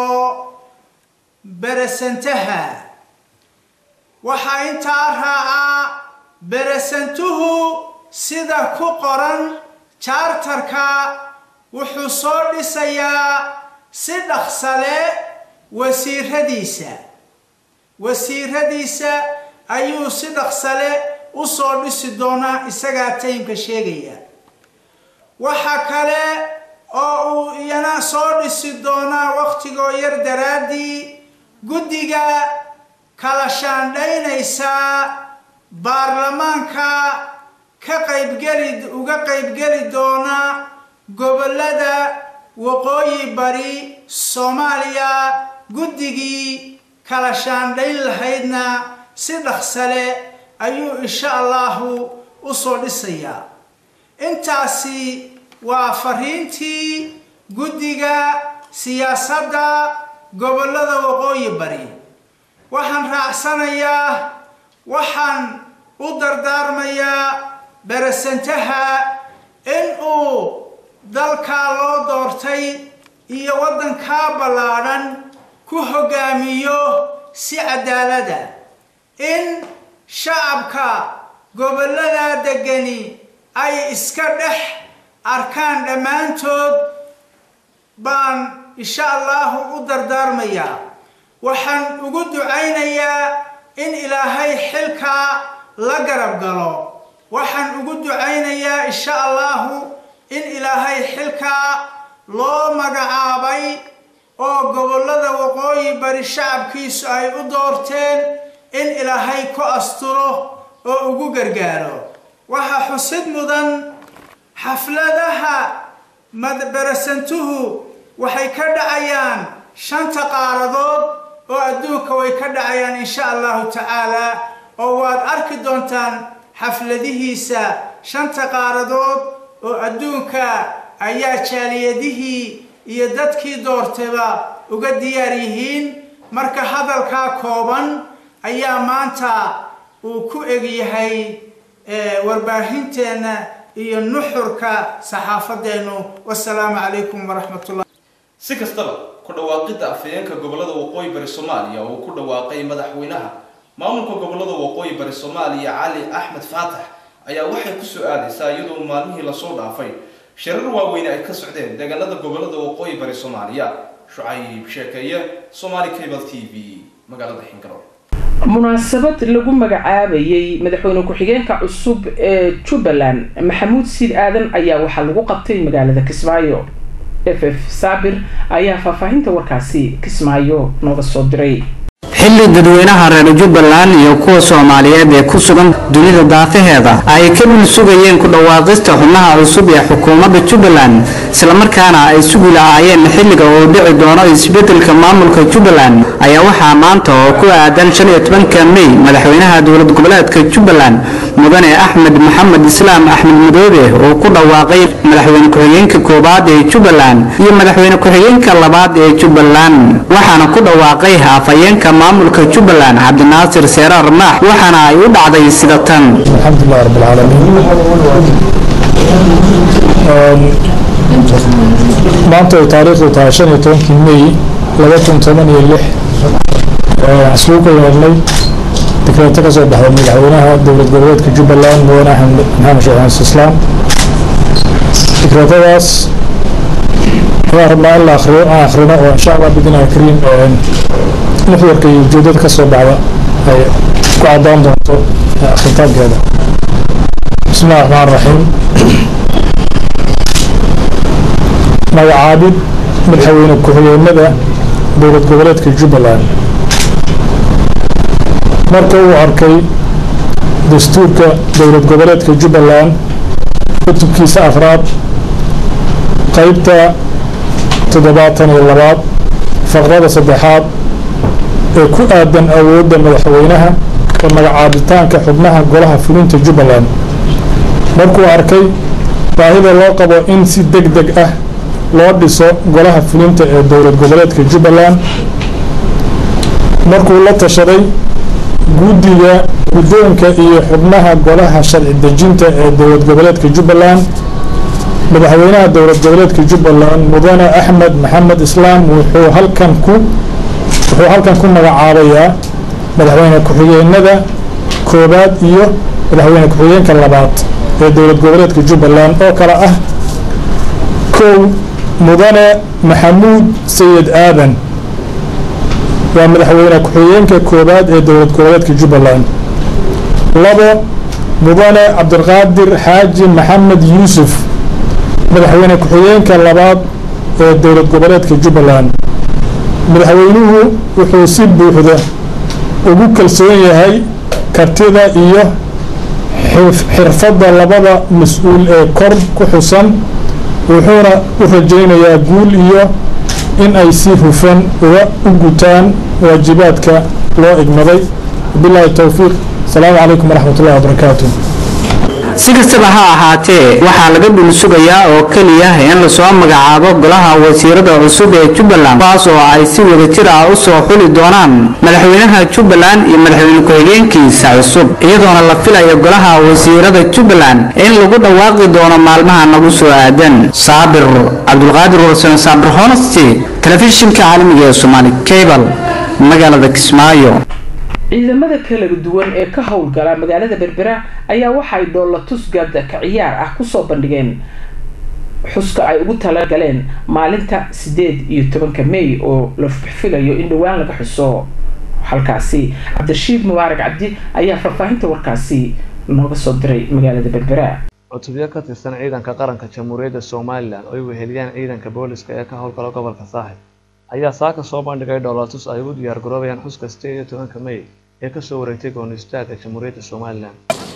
beresantaha waxaa intaa raaca beresantuhu sida ku qoran jaartarka wuxuu soo dhisayaa si dhaqsale wasiiradiisa wasiiradiisa ayuu si dhaqsale u soo dhisi doonaa isagaa taymka sheegaya waxa kale oo uu iyana soo dhisi doonaa wakhtigoo yar daraaddii guddiga kala shaandhaynaysaa baarlamaanka ka qaybgeli uga qaybgeli doona gobollada waqooyi bari soomaaliya guddigii kala shaandhayn lahaydna si dhaqsale ayuu insha allahu u soo dhisayaa intaasi waa fariintii guddiga siyaasadda gobollada waqooyi bari waxaan raacsanayaa waxaan u dardaarmayaa beresantaha in uu dalkaa loo doortay iyo waddankaa ballaadhan ku hoggaamiyo si cadaalada in shacabka gobollada deggani ay iska dhex arkaan dhammaantood baan insha allahu u dardaarmayaa waxaan ugu ducaynayaa in ilaahay xilkaa la garab galo waxaan ugu ducaynayaa insha allahu in ilaahay xilkaa loo magacaabay oo gobollada waqooyi bari shacabkiisu ay u doorteen in ilaahay ku asturo oo ugu gargaaro waxaa xusid mudan xafladaha madberasantuhu waxay ka dhacayaan shanta qaaradood oo adduunka way ka dhacayaan insha allahu tacaalaa oo waad arki doontaan xafladihiisa shanta qaaradood oo adduunka ayaa jaaliyadihii iyo dadkii doortayba uga diyaar yihiin marka hadalkaa kooban ayaa maanta uu ku egyahay warbaahinteenna iyo nuxurka saxaafadeennu wasalaamu calaykum waraxmatullah si kastaba ku dhawaaqidda afhayeenka gobollada waqooyi bari soomaaliya oo uu ku dhawaaqay madaxweynaha maamulka gobollada waqooyi bari soomaaliya cali axmed faatax ayaa waxay kusoo aadaysaa iyadoo maalmihii lasoo dhaafay shirar waaweyne ay ka socdeen deegaanada gobollada waqooyi bari soomaaliya shucayb sheekeeye somaali cable t v magaalada xingaro munaasabad lagu magacaabayay madaxweyne ku-xigeenka cusub ee jubbaland maxamuud siid aadan ayaa waxaa lagu qabtay magaalada kismaayo f f saabir ayaa faahfaahinta warkaasi kismaayo nooga soo diray xilli dadweynaha reer jubbaland iyo kuwa soomaaliyeed ee ku sugan dunida daafaheeda ay ka dhul sugayeen ku dhawaaqista xubnaha cusub ee xukuumadda jubbaland islamarkaana ay sugi lahaayeen xilliga uu dhici doono isbeddelka maamulka jubbaland ayaa waxaa maanta oo ku aadan shan iyo tobanka mey madaxweynaha dowlad goboleedka jubbaland mudane axmed maxamed islaam axmed madoobe oo ku dhawaaqay madaxweyne ku-xigeenka koowaad ee jubbaland iyo madaxweyne ku-xigeenka labaad ee jubbaland waxaana ku dhawaaqay afhayeenka maamulka jubbaland cabdinaasir seeraar maax waxaana ay u dhacday sida tan alxamdulilah rab alcaalamiin maanta ay taariikhdu tahay shan iyo tobankii mey laba kun toban iyo lix waxaan isugu yeelnay dekreeto ka soo baxday madaxweynaha dowlad goboleedka jubbaland mudane axmed maxamed sheekh xasan islaam dekreetadaas waxaan rabnaa in la akhriyo aan akhrino oo insha allah bidinaha kariim nuxwarka iyo ujeedada ka soo baxda ay ku caddaan doonto akhritaankeeda بسم الله الرحمن الرحيم magacaabid madaxweyne ku-xigeenada dowlad goboleedka jubbaland marka uu arkay dastuurka dowlad goboleedka jubbaland kutubkiisa afraad qeybta toddobaatan iyo labaad faqrada saddexaad ee ku aadan awoodda madaxweynaha ee magacaabitaanka xubnaha golaha fulinta jubbaland markuu arkay baahida loo qabo in si deg deg ah loo dhiso golaha fulinta ee dowlad goboleedka jubbaland markuu la tashaday guddiga guddoonka iyo xubnaha golaha sharci dejinta ee dowlad goboleedka jubbaland madaxweynaha dowlad goboleedka jubbaland mudane axmed maxamed islaam wuxuu halkan ku wuxuu halkan ku magacaabayaa madaxweyne ku-xigeenada koobaad iyo madaxweyne ku-xigeenka labaad ee dowlad goboleedka jubbaland oo kale ah kow mudane maxamuud sayid aadan waa madaxweyne ku-xigeenka koobaad ee dowlad goboleedka jubbaland labo mudane cabdiqaadir xaaji maxamed yuusuf madaxweyne ku-xigeenka labaad ee dowlad goboleedka jubbaland madaxweynuhu wuxuu si buuxda ugu kalsoon yahay kartida iyo xirfadda labada mas-uul ee kor ku xusan wuxuuna u rajaynayaa guul iyo in ay si hufan uga u gutaan waajibaadka loo igmaday wabilaahi towfiiq asalaamu calaykum waraxmat ullahi wabarakaatu si kastaba ha ahaatee waxaa laga dhul sugayaa oo keliya in lasoo magacaabo golaha wasiirada cusub ee jubbaland kuwaas oo ay si wadajir ah u soo xuli doonaan madaxweynaha jubbaland iyo madaxweyne ku-xigeenkiisa cusub iyadoona la filayo golaha wasiirada jubbaland in lagu dhawaaqi doono maalmaha nagu soo aadan saabir cabdulqaadir warsan saabir honesty telefishinka caalamiga ee somaali cable magaalada kismaayo ciidamada kala duwan ee ka howlgala magaalada berbera ayaa waxay dhoolatus gaada ka ciyaar ah kusoo bandhigeen xuska ay ugu talagaleen maalinta sideed iyo tobanka may oo la filayo in dhowaan laga xuso halkaasi cabdirashiid mubaarak cabdi ayaa faahfaahinta warkaasi nooga soo diray magaalada berbera cutubyo ka tirsan ciidanka qaranka jamhuuriyadda somalilan oo ay weheliyaan ciidanka booliska ee ka howlgala gobolka saaxib ayaa saaka soo bandhigay dhoolatus ay ugu diyaar garoobayaan xuska sideed iyo tobanka may ee kasoo wareegtay gooni istaaga jamhuuriyadda somalilan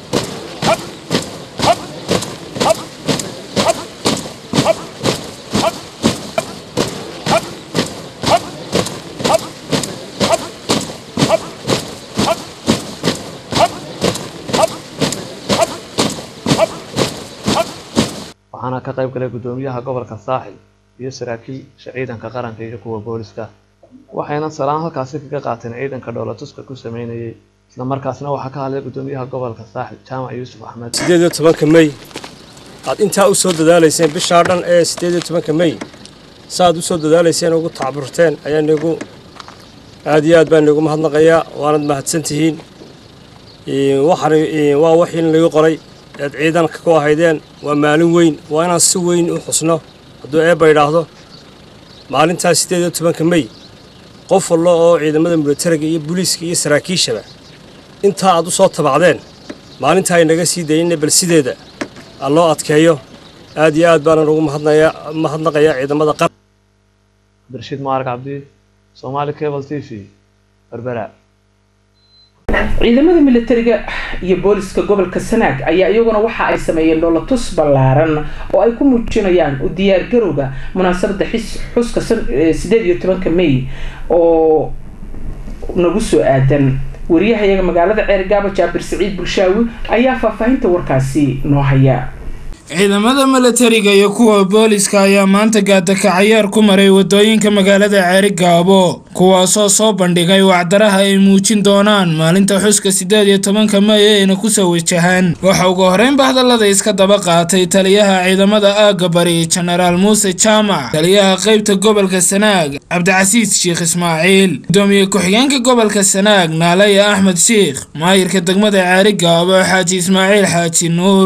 waxaana ka qayb galay guddoomiyaha gobolka saaxil iyo saraakiisha ciidanka qaranka iyo kuwa booliska waxayna salaan halkaasi kaga qaateen ciidanka dhoolatuska ku sameynayay isla markaasna waxaa ka hadlay guddoomiyaha gobolka saaxil jaamac yuusuf axmed sideed iyo tobanka may aad intaa u soo dadaalayseen bishaa dhan ee sideed iyo tobanka may saaad u soo dadaalayseen ugu tacburteen ayaa nagu aad iyo aad baan nagu mahadnaqayaa waanad mahadsantihiin waxaan waa wixii lagu qoray eed ciidanka ku ahaydeen waa maalin weyn waa inaan si weyn u xusno hadduu eebba idhaahdo maalintaas sideed iyo tobanka may qof wallo oo ciidamada militariga iyo booliiska iyo saraakiishaba intaa aad u soo tabacdeen maalintaa ay naga sii dayinna bal sideeda aa loo adkeeyo aad iyo aad baanan ugu mahadnaya mahadnaqayaa ciidamada qaran abdirashiid mubaarag cabdi soomaali cable t v berbera ciidamada militariga iyo booliska gobolka sanaag ayaa iyaguna waxa ay sameeyeen dhoolatus ballaaran oo ay ku muujinayaan u diyaargarowga munaasabada xis xuska sideed iyo tobanka may oo nagu soo aadan wariyahayaga magaalada ceergaaba jaabir siciid bulshaawi ayaa faahfaahinta warkaasi noo haya ciidamada milatariga iyo kuwa booliska ayaa maanta gaadakacayaar ku maray wadooyinka magaalada ceerigaabo kuwaasoo soo bandhigay wacdaraha ay muujin doonaan maalinta xuska siddeed iyo tobanka may ayna kusoo wajahaan waxa ugu horreynba hadallada iska daba qaatay taliyaha ciidamada aagga bari jenaraal muuse jaamac taliyaha qaybta gobolka sanaag cabdicasiis sheekh ismaaciil gudoomiye ku-xigeenka gobolka sanaag naalaya axmed sheikh maayirka degmada ceerigaabo xaaji ismaaciil xaaji nuur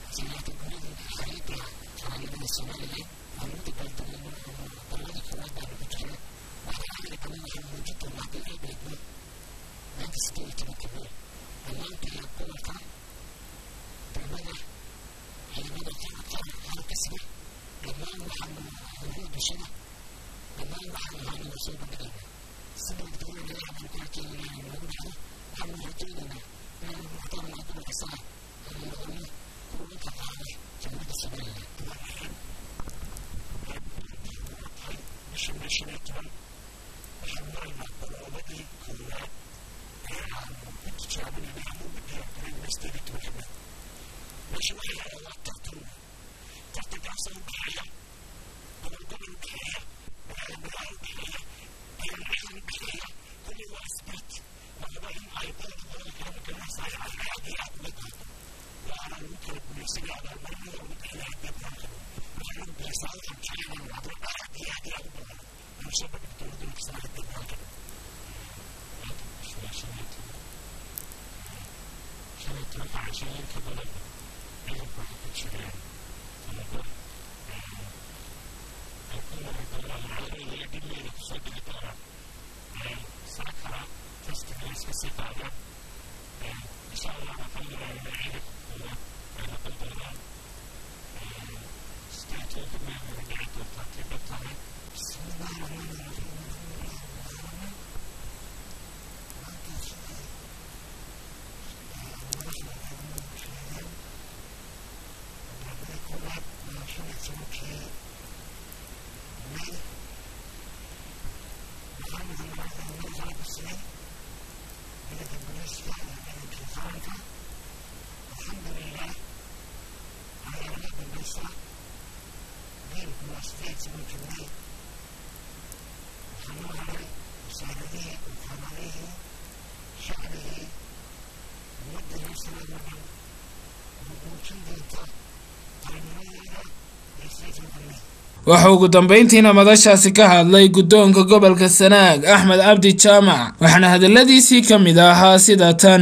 waxa ugu dambeyntiina madashaasi ka hadlay guddoonka gobolka sanaag axmed cabdi jaamac waxaana hadalladiisii ka mid ahaa sida tan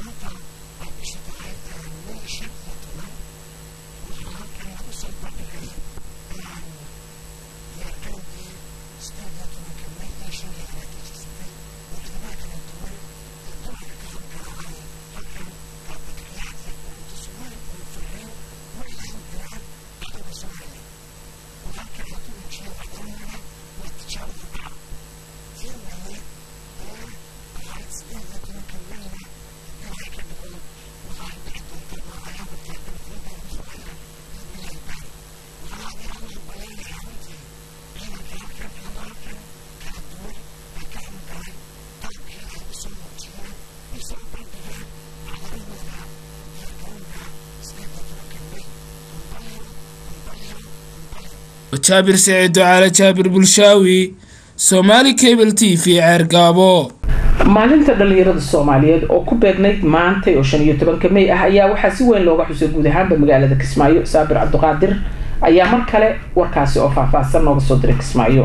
jaabir saciid ducaale jaabir bulshaawi somaali cable t v ceergaabo maalinta dhalinyarada soomaaliyeed oo ku beegnayd maantay oo shan iyo tobanka may ah ayaa waxaa si weyn looga xusay guud ahaanba magaalada kismaayo saabir cabdiqaadir ayaa mar kale warkaasi oo faahfaahsan nooga soo diray kismaayo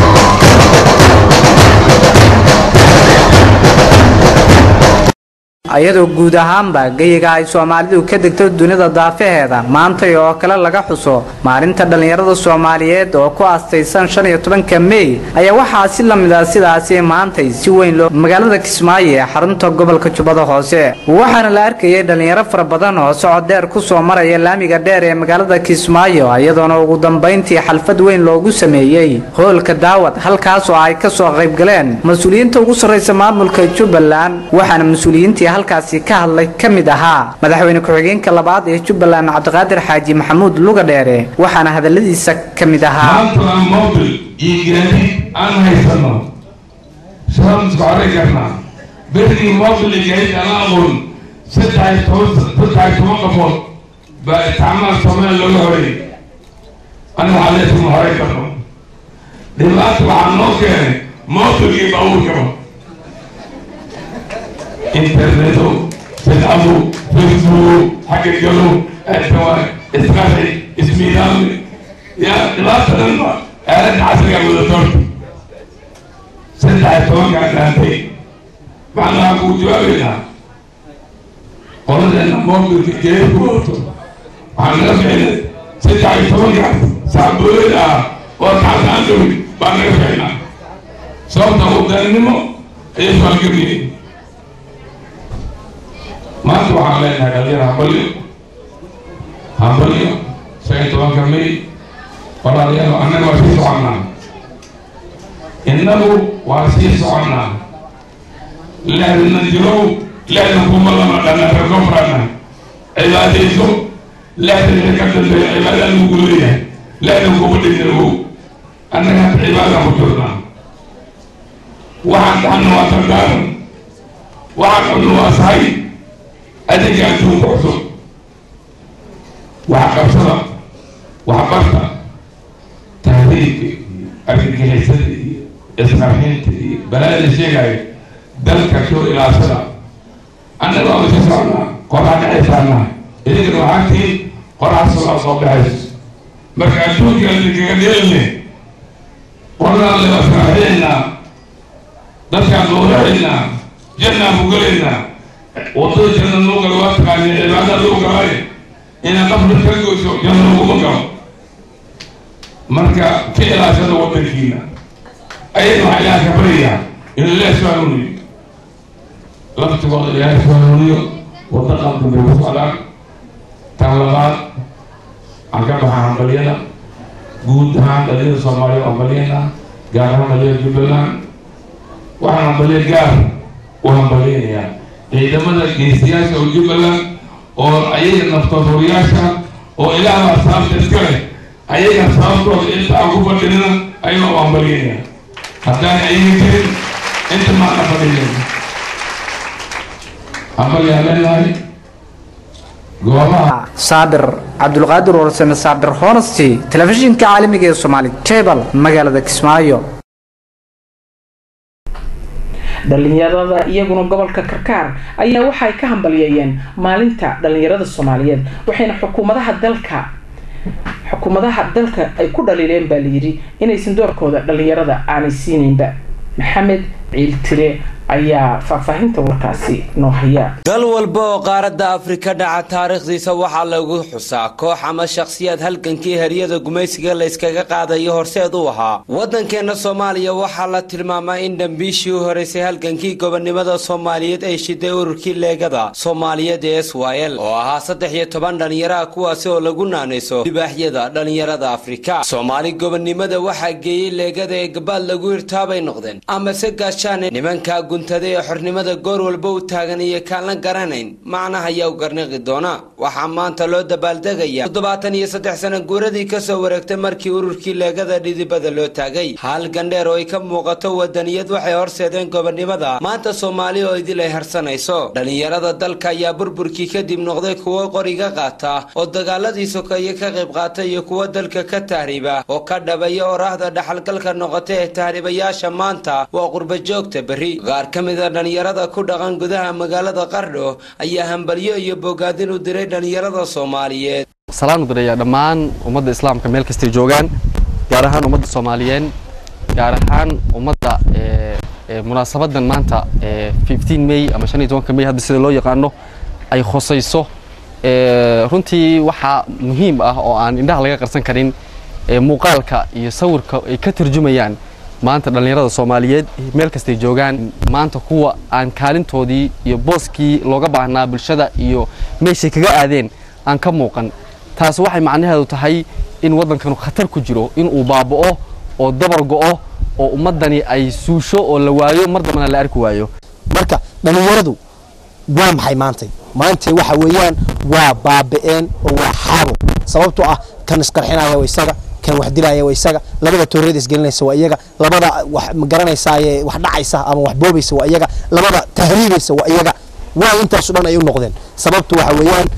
ayadoo guud ahaanba geyiga ay soomaalidu ka degto dunida daafaheeda maantay oo kale laga xuso maalinta dhallinyarada soomaaliyeed oo ku aastaysan shan iyo tobanka mey ayaa waxaa si lamid ah sidaasi maantay si weyn loo magaalada kismaayo ee xarunta gobolka jubbada hoose waxaana la arkayay dhallinyaro fara badan oo socod dheer kusoo maraya laamiga dheer ee magaalada kismaayo iyadoona ugu dambayntii xalfad weyn loogu sameeyey hoolka daawad halkaas oo ay kasoo qaybgaleen mas-uuliyiinta ugu sarraysa maamulka jubbaland waxaana mas-uuliyiintii halkaasi ka hadlay ka mid ahaa madaxweyne ku-xigeenka labaad ee jubbaland cabdiqaadir xaaji maxamuud luga dheere waxaana hadalladiisa ka mid ahaa maantana mobil iyo gaadiid aan haysano saan isku arki karnaa berigii mobil iyo gaadiid aan aqoon saddex toban saddex toban qafood baa itixaamaha soomaaliya looga horeeyey aniga waxaa leesuma horey karno dhibaata waxaa noo keenay moobilkii baabuurkaba interneto bidcadu facebook xagga galo addawa isqaxi ismiidaami ya dhibaata dhan ba aaladda casriga wadadoorta saddex iyo tobankaa dhaantay macnaha kuu jawaabaynaa qoladeena moobilka jeebku wato waxaa naga ficnay saddex iyo tobanka saabuulid ah oo kacalka aan dhowin baa naga ficnaa sababta udaannimo ayay faalgamiyeen maanta waxaan leenahay dhalinyar hambalyo hambalyo shan iyo tobanka may walaalayaal annaga waa sii soconnaa innagu waa sii soconnaa lehdana jirow lehdan kuma lama dhana reerkofarana cibaadayso lehdan wixii ka dambeeya cibaada lagu leeyahay lehdan kuma dhinagow annaga hadda cibaada ku jirnaa waxaan dhaxna waa tardaaran waxaan cunno waa sahay adinka adduunka cusub wax qabsada wax barta tahriibka iyo argagixisada iyo isqarxinta iyo balaada sheegaayo dalka soo ilaashada annaga waa sii socnaa qoraa dhacaysaanaa idinkana waxaa tiin qoraa soo soo baxayso marka adduunka idinkaga dheelne qoraan le asqarxinaynaa dadkaan dooraxaynaa jannaan ku gelaynaa wadada janna noo galo waa taqaani cibaada loo galay inaan qafka ka goyso janna laguma galo marka ka ilaashada wadankiina ayada waxaa ilaah ka baryayaa inuu ilaah soo hanuuniyo laftigooda ilaah soo hanuuniyo wadda qaldan bay ku socdaan tan labaad aan ka baxaa hambalyada guud ahaan dhalinyada soomaaliya hambalyana gaar ahaan dhalinyada jubbaland waxaan hambalya gaar u hambalyanayaa ciidamada geesiyaasha oo jubbaland oo ayaga naftoodoriyaasha oo ilaahbaa sababta iska leh ayaga sababtooda inta aan ku fadhinina ayagoo u hambalyanaya haddaan ayaga jirin inta maana fadhinin hambalyaan leenahay goobaha saabir cabdulqaadir warsame saabir honesty telefishinka caalamiga ee soomaali cable magaalada kismaayo dhalinyarada iyaguna gobolka karkaar ayaa waxay ka hambalyeeyeen maalinta dhalinyarada soomaaliyeed waxayna xukuumadaha dalka xukuumadaha dalka ay ku dhaliileen baa layidhi inaysan doorkooda dhalinyarada aanay siinaynba maxamed ciiltire ayaa faahfaahinta warkaasi noo haya dal walba oo qaaradda afrika dhaca taariikhdiisa waxaa lagu xusaa koox ama shakhsiyaad halgankii haryada gumaysiga layskaga qaadayo horseed u ahaa waddankeenna soomaaliya waxaa la tilmaamaa in dhambiishii u horeysay halgankii gobonnimada soomaaliyeed ay shiday ururkii leegada soomaaliyeed ee s y l oo ahaa saddex iyo toban dhallinyaraha kuwaasi oo lagu naanayso libaaxyada dhallinyarada afrika soomaali gobonnimada waxaa geeyey leegada ee gabaad lagu hirtaabay noqdeen amase gaashaane nimanka guntada ee xornimada goor walba u taagan iyo kaan la garanayn macnaha ayaa u garniqi doona waxaa maanta loo dabaaldegaya toddobaatan iyo saddex sana guuradii kasoo wareegtay markii ururkii leegada dhidibada loo taagay hal gandheer oo ay ka muuqato wadaniyad waxay horseedeen gobonnimada maanta soomaali oo idil ay harsanayso dhallinyarada dalka ayaa burburkii kadib noqday kuwo qoriga qaata oo dagaaladii sokeeye ka qayb qaata iyo kuwo dalka ka tahriiba oo ka dhabaya oraahda dhaxalgalka noqota ee tahriibayaasha maanta waa qurbajoogta berri qaar ka mid a dhallinyarada ku dhaqan gudaha magaalada qardho ayaa hambalyo iyo bogaadin u diray dhallinyarada soomaaliyeed salaan u diraya dhammaan ummadda islaamka meel kastay joogaan gaar ahaan ummadda soomaaliyeed gaar ahaan ummadda munaasabadan maanta may ama may hadda sida loo yaqaano ay khosayso runtii waxaa muhiim ah oo aan indhaha laga qarsan karin muuqaalka iyo sawirka ay ka turjumayaan maanta dhallinyarada soomaaliyeed meel kastay joogaan maanta kuwa aan kaalintoodii iyo booskii looga baahnaa bulshada iyo meeshay kaga aadeen aan ka muuqan taas waxay macnaheedu tahay in waddankanu khatar ku jiro inuu baaba'o oo dabar go'o oo ummaddani ay suusho oo la waayo mar dambana la arki waayo marka dhallinyaradu waa maxay maantay maantay waxa weeyaan waa baaba'een oo waa xaabo sababtoo ah kan isqarxinaya waa isaga kan wax dilaya waa isaga labada tooreeda isgelinaysa waa iyaga labada wax magaranaysaayee wax dhacaysa ama wax boobaysa waa iyaga labada tahriibaysa waa iyaga waa intaasu dhan ay u noqdeen sababtu waxa weeyaan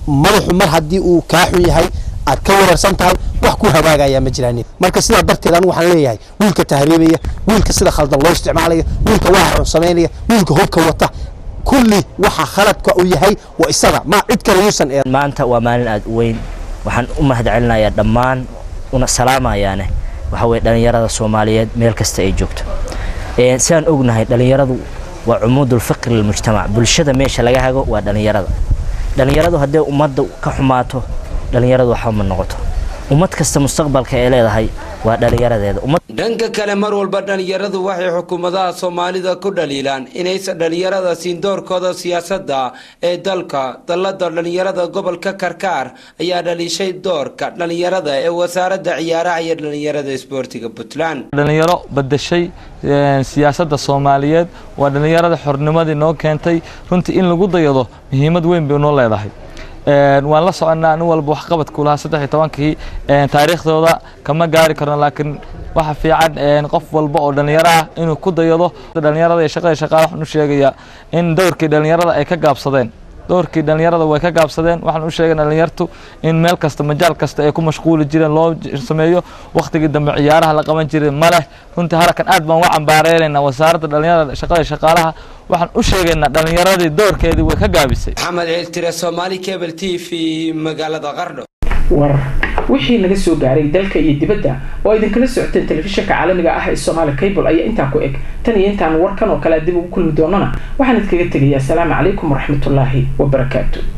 madaxu mar haddii uu kaa xun yahay aad ka weerarsan tahay wax ku hagaagaya ma jiraan marka sidaa darteed anigu waxaan leeyahay wiilka tahriibaya wiilka sida khaldan loo isticmaalaya wiilka waxa xun samaynaya wiilka hubka wata kulli waxa khaladka uu yahay waa isaga ma cid kale yuusan ee maanta waa maalin aad u weyn waxaan u mahadcelinayaa dhammaan una salaamayaane waxa weye dhallinyarada soomaaliyeed meel kasta ay joogto sidaan ognahay dhallinyaradu waa cumuudulfiqri lilmujtamac bulshada meesha laga hago waa dhallinyarada dhallinyaradu hadday ummadda ka xumaato dhallinyaradu waxba ma noqoto ummad kasta mustaqbalka ay leedahay waa dhallinyaradeeda dhanka kale mar walba dhallinyaradu waxay xukuumadaha soomaalida ku dhaliilaan inaysan dhallinyarada siin doorkooda siyaasadda ee dalka dallada dhallinyarada gobolka karkaar ayaa dhaliishay doorka dhallinyarada ee wasaaradda ciyaaraha iyo dhallinyarada isboortiga puntland dhalinyaro badashay siyaasadda soomaaliyeed waa dhallinyarada xornimadii noo keentay runtii in lagu dayado muhiimad weyn bay noo leedahay waan la soconnaa nin walba waxqabadku lahaa saddex iyo tobankii taariikhdooda kama gaari karno laakiin waxa fiican qof walba oo dhallinyaro ah inuu ku dayado dhallinyarada iyo shaqada shaqaale waxaan u sheegayaa in dowrkii dhallinyarada ay ka gaabsadeen dowrkii dhallinyarada way ka gaabsadeen waxaan u sheegay dhallinyartu in meel kasta majaal kasta ay ku mashquuli jireen loo sameeyo wakhtigii dambe ciyaaraha la qaban jiray ma leh runtii harakan aad baan uga cambaareynayna wasaaradda dhallinyarada shaqada shaqaalaha waxaan u sheegaynaa dhallinyaradii doorkeedii way ka gaabisay maxamed ceeltire soomaali cable t v magaalada qardho war wixii naga soo gaaray dalka iyo dibadda oo idinkala socoteen telefishinka caalamiga ah ee somaali cable ayaa intaa ku eg tan iyo intaan warkan oo kale dib ugu kulmi doonana waxaan idkaga tegayaa asalaamu calaykum waraxmatullaahi wabarakaatu